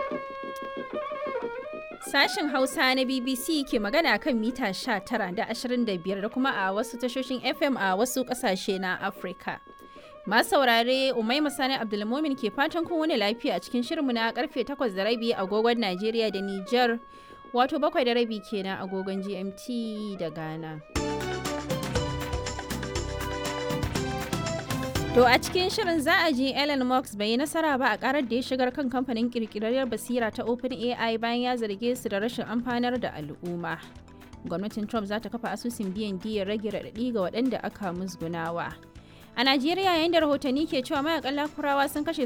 Sashen Hausa na BBC ke magana kan mita 19 da 25 da kuma a wasu tashoshin FM a wasu ƙasashe na Afirka. Masu saurare Umaima Sani Abdulmumin ke fatan kun wani lafiya a cikin shirinmu na karfe 8 da rabi agogon Najeriya da Nijar wato bakwai da rabi kenan agogon GMT da Ghana. To a cikin shirin za a ji Elon Musk bai yi nasara ba a karar da ya shigar kan kamfanin kirkirarriyar basira ta OpenAI bayan ya zarge su da rashin amfanar da al'umma. Gwamnatin Trump za ta kafa asusun biyan diyar rage raɗaɗi ga waɗanda aka musgunawa. A Najeriya yayin da rahotanni ke cewa mayakan lakurawa sun kashe